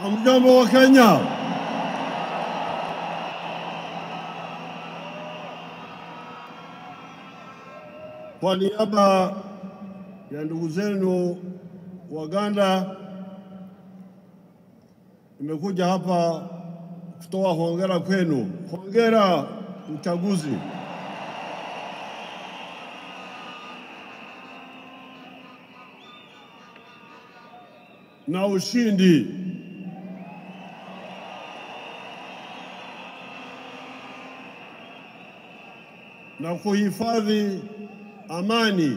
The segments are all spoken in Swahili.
Hamjambo wa Kenya. Kwa niaba ya ndugu zenu Waganda, nimekuja hapa kutoa hongera kwenu. Hongera uchaguzi. na ushindi. na kuhifadhi amani.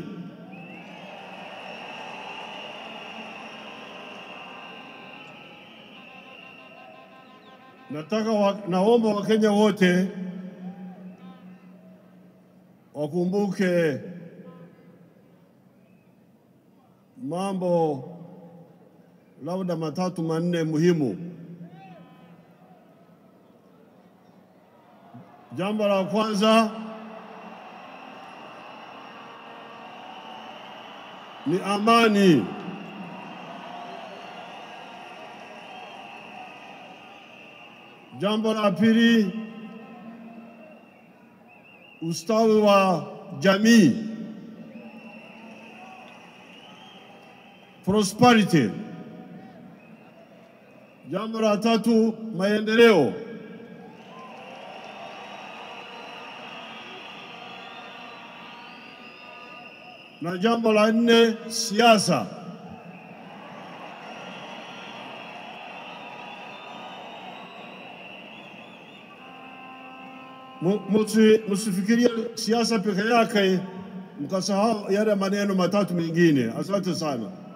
Nataka wa, naomba Wakenya wote wakumbuke mambo labda matatu manne muhimu. Jambo la kwanza ni amani. Jambo la pili, ustawi wa jamii, prosperity. Jambo la tatu, maendeleo. Na jambo la nne, siasa. Mu- musi- Msifikirie siasa peke yake mkasahau yale maneno matatu mengine. Asante sana.